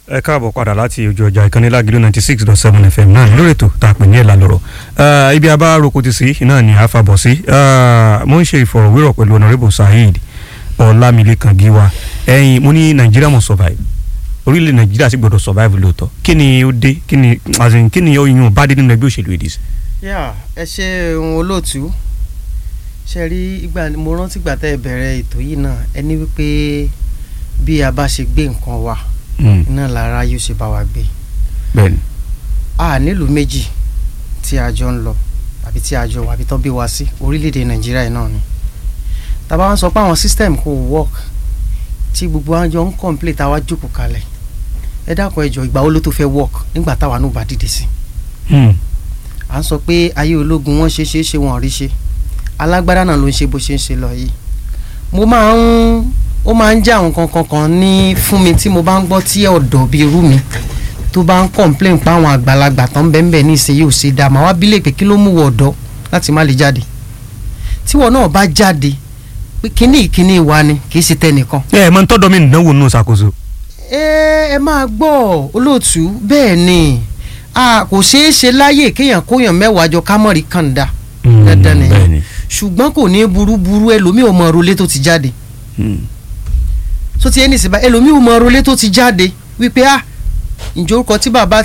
ẹ káàbọ̀ padà láti ojú ọjà ìkànnì lágìlú ninety six dot seven fm náà lórí ètò tá a pè ní ẹ̀là lọ́rọ̀ ibi abá roko ti sí náà ni a fa bọ̀ sí mo ń ṣe ìfọ̀rọ̀wérọ̀ pẹ̀lú honourable saheed ọlámilékan gíwá ẹ̀yin mo ní nàìjíríà must survive orílẹ̀ nàìjíríà sì gbọ́dọ̀ survive lóòótọ́ kí ni ó dé kí ni as in kí ni ó yún bá dé nínú ẹgbẹ́ òṣèlú ìdí sí. yà ẹ ṣe ohun olóòtú ṣe rí ìgbà mo rántí ìgbà tẹ́ ẹ bẹ̀rẹ̀ ètò yìí náà ẹni wípé bí a bá ṣe gbé nǹkan wa náà lára yóò ṣe bá wa gbé bẹ́ẹ̀ni a nílùú méjì tí a jọ ń lọ àbí tí a jọ wà àbí tó bí wa sí orílẹ̀-èdè nàìjíríà yìí náà ni tàbá wọn sọ pé àwọn system kò work tí gbogbo wa jọ ń complain táwa jókòó kalẹ̀ ẹ dákun ẹ jọ̀ọ́ ìgbà wo ló tó fẹ́ work nígbà táwa náà bá dìde sí à ń sọ pé ayé ológun wọn ṣe ṣe é ṣe wọn ò rí ṣe alágbádá náà ló ń ṣe bó ṣe ń ṣe lọ yìí mo máa ń ó máa ń jẹ́ àwọn kankan kan ní fún mi tí mo bá ń gbọ́ tí ọ̀dọ́ bíi irú mi tó bá ń complain pa àwọn àgbàlagbà tán bẹ́ẹ̀ bẹ́ẹ̀ ní ìsinyìí ò ṣe dáa màá wá bílẹ̀ pé kí ló mú wọ ọ̀dọ́ láti má lè jáde tíwọ náà bá jáde pé kíní ìkíní wa ni kì í ṣe tẹnìkan. ẹ ẹ mọ ntọ́dọ̀ mi ìdánwò nù ṣàkóso. ẹ ẹ máa gbọ́ olóòtú bẹ́ẹ̀ ni a kò ṣeé ṣe láyè kéèyàn kóyàn mẹ́wàá jọ kámọ́rì kàńdà dandan ni bẹ́ẹ̀ni. ṣùgbọ́n kò ní burúburú ẹlòmíì ò mọ ọrọ̀lẹ́ tó ti jáde tó ti ẹni síbá ẹlòmíì ò mọ ọrọ̀lẹ́ tó ti jáde wípé ah ǹjẹ́ orúkọ tí bàbá